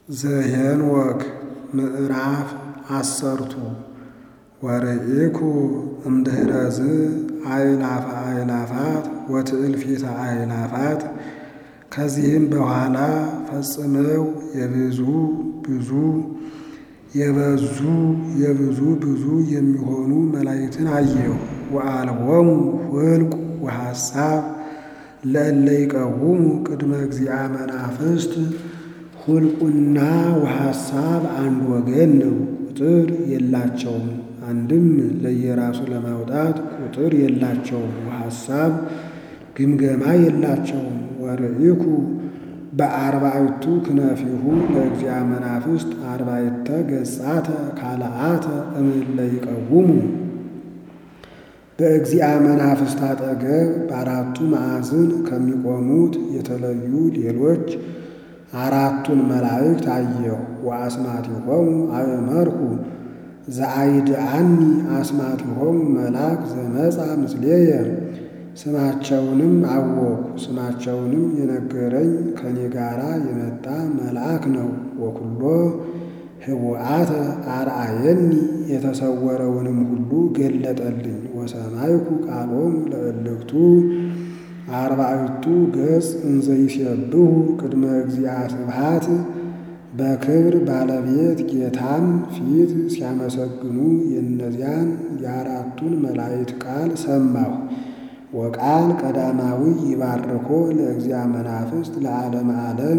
ዘኄንወክ ምዕራፍ አሰርቱ ወርኢኩ እምድኅረዝ አእላፈ አእላፋት ወትእልፊተ አእላፋት ከዚህም በኋላ ፈጽመው የብዙ ብዙ የበዙ የብዙ ብዙ የሚሆኑ መላእክትን አየሁ። ወአልቦሙ ሁልቁ ወሐሳብ ለእለ ይቀውሙ ቅድመ እግዚአ መናፍስት ሁልቁና ወሐሳብ አንድ ወገን ነው፣ ቁጥር የላቸውም። አንድም ለየራሱ ለማውጣት ቁጥር የላቸውም። ወሐሳብ ግምገማ የላቸውም። ወርኢኩ በአርባዕቱ ክነፊሁ ለእግዚአ መናፍስት አርባዕተ ገጻተ ካልአተ እምእለ ይቀውሙ በእግዚአ መናፍስት አጠገብ በአራቱ ማዕዝን ከሚቆሙት የተለዩ ሌሎች አራቱን መላእክት አየሁ። ወአስማቲሆሙ አእመርኩ ዘአይድአኒ አስማቲሆሙ መልአክ ዘመጻ ምስሌየ ስማቸውንም አወኩ። ስማቸውንም የነገረኝ ከኔ ጋራ የመጣ መልአክ ነው። ወኩሎ ህቡአተ አርአየኒ የተሰወረውንም ሁሉ ገለጠልኝ። ወሰማይኩ ቃሎሙ ለእልክቱ አርባዕቱ ገጽ እንዘ ይሴብሑ ቅድመ እግዚአ ስብሐት በክብር ባለቤት ጌታም ፊት ሲያመሰግኑ የእነዚያን የአራቱን መላእክት ቃል ሰማሁ። ወቃል ቀዳማዊ ይባርኮ ለእግዚአ መናፍስት ለዓለመ ዓለም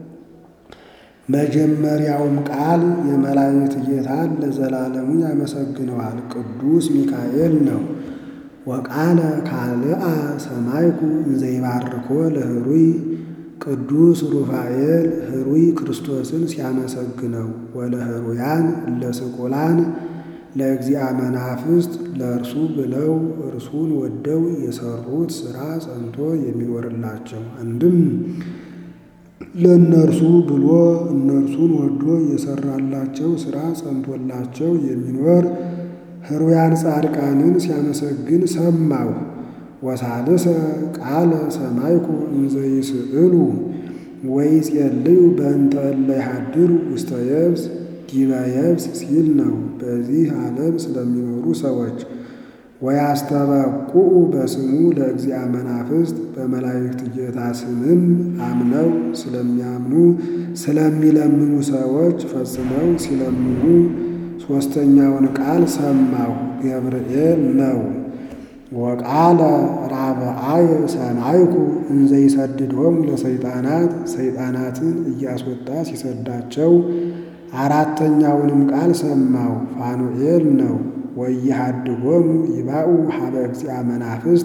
መጀመሪያውም ቃል የመላእክት ጌታን ለዘላለሙ ያመሰግነዋል። ቅዱስ ሚካኤል ነው። ወቃለ ካልአ ሰማይኩ እንዘ ይባርኮ ለህሩይ ቅዱስ ሩፋኤል ህሩይ ክርስቶስን ሲያመሰግነው ወለህሩያን ለስቁላን ለእግዚአ መናፍስት ለእርሱ ብለው እርሱን ወደው የሰሩት ሥራ ጸንቶ የሚኖርላቸው አንድም ለእነርሱ ብሎ እነርሱን ወዶ የሰራላቸው ሥራ ጸንቶላቸው የሚኖር ህሩያን ጻድቃንን ሲያመሰግን ሰማሁ። ወሳልሰ ቃለ ሰማይኩ እንዘ ይስእሉ ወይጼልዩ በእንተ እለ ይሃድሩ ውስተ የብስ ዲበ የብስ ሲል ነው። በዚህ ዓለም ስለሚኖሩ ሰዎች ወያስተበቁዑ በስሙ ለእግዚአ መናፍስት በመላእክት ጌታ ስምም አምነው ስለሚያምኑ ስለሚለምኑ ሰዎች ፈጽመው ሲለምኑ ሦስተኛውን ቃል ሰማሁ። ገብርኤል ነው። ወቃለ ራብአየ ሰማይኩ እንዘ ይሰድዶሙ ለሰይጣናት ሰይጣናትን እያስወጣ ሲሰዳቸው አራተኛውንም ቃል ሰማሁ። ፋኑኤል ነው። ወይሃድጎሙ ይባኡ ሀበ እግዚአ መናፍስት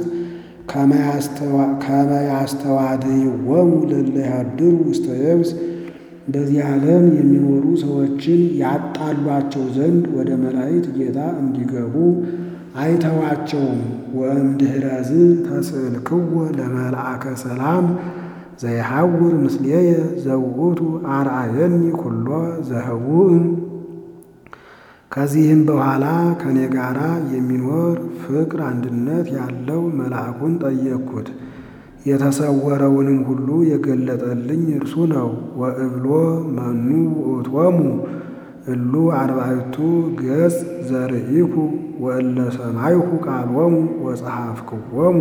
ከመያስተዋድይዎሙ ለእለ ይሃድሩ ውስተ የብስ በዚህ ዓለም የሚኖሩ ሰዎችን ያጣሏቸው ዘንድ ወደ መላእክት ጌታ እንዲገቡ አይተዋቸውም። ወእምድኅረዝ ተስእልክዎ ለመልአከ ሰላም ዘይሐውር ምስሌየ ዘውእቱ አርአየኒ ኩሎ ዘህቡእ ከዚህም በኋላ ከእኔ ጋራ የሚኖር ፍቅር አንድነት ያለው መልአኩን ጠየቅኩት። የተሰወረውንም ሁሉ የገለጠልኝ እርሱ ነው። ወእብሎ መኑ ውእቶሙ እሉ አርባዕቱ ገጽ ዘርኢኩ ወእለ ሰማይኩ ቃሎሙ ወጸሐፍክዎሙ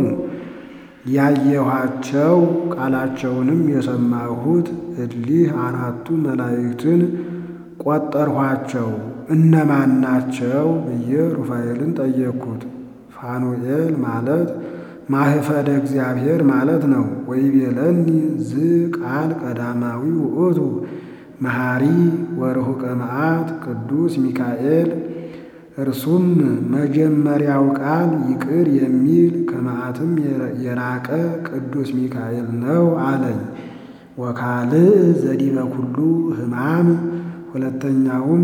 ያየኋቸው ቃላቸውንም የሰማሁት እሊህ አራቱ መላእክትን ቆጠርኋቸው። እነማን ናቸው ብዬ ሩፋኤልን ጠየቅኩት። ፋኑኤል ማለት ማህፈደ እግዚአብሔር ማለት ነው። ወይቤለኒ ዝ ቃል ቀዳማዊ ውእቱ መሐሪ ወርሁቀ መዓት ቅዱስ ሚካኤል እርሱም መጀመሪያው ቃል ይቅር የሚል ከመዓትም የራቀ ቅዱስ ሚካኤል ነው አለኝ። ወካልእ ዘዲበ ኩሉ ሕማም ሁለተኛውም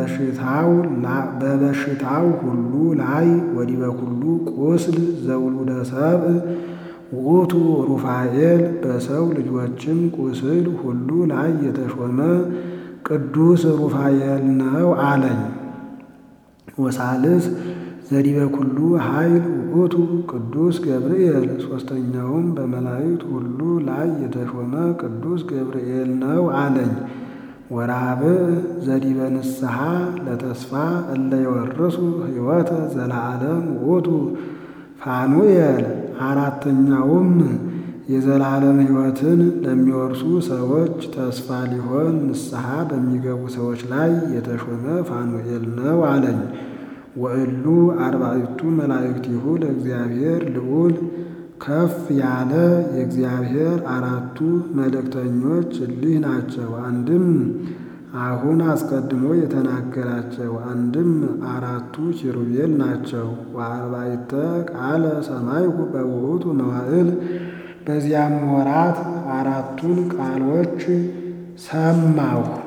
በበሽታው ሁሉ ላይ ወዲበ ኩሉ ቁስል ዘውሉደ ሰብእ ውእቱ ሩፋኤል በሰው ልጆችም ቁስል ሁሉ ላይ የተሾመ ቅዱስ ሩፋኤል ነው አለኝ። ወሳልስ ዘዲበ ኩሉ ኃይል ውእቱ ቅዱስ ገብርኤል ሦስተኛውም በመላእክት ሁሉ ላይ የተሾመ ቅዱስ ገብርኤል ነው አለኝ። ወራብዕ ዘዲበ ንስሐ ለተስፋ እለ ይወርሱ ሕይወተ ዘለዓለም ውእቱ ፋኑኤል። አራተኛውም የዘላለም ሕይወትን ለሚወርሱ ሰዎች ተስፋ ሊሆን ንስሐ በሚገቡ ሰዎች ላይ የተሾመ ፋኑኤል ነው አለኝ። ወእሉ አርባዕቱ መላእክቲሁ ለእግዚአብሔር ልዑል ከፍ ያለ የእግዚአብሔር አራቱ መልእክተኞች እሊህ ናቸው። አንድም አሁን አስቀድሞ የተናገራቸው፣ አንድም አራቱ ኪሩቤል ናቸው። ወአርባዕተ ቃለ ሰማይኩ በውእቱ መዋዕል በዚያም ወራት አራቱን ቃሎች ሰማሁ።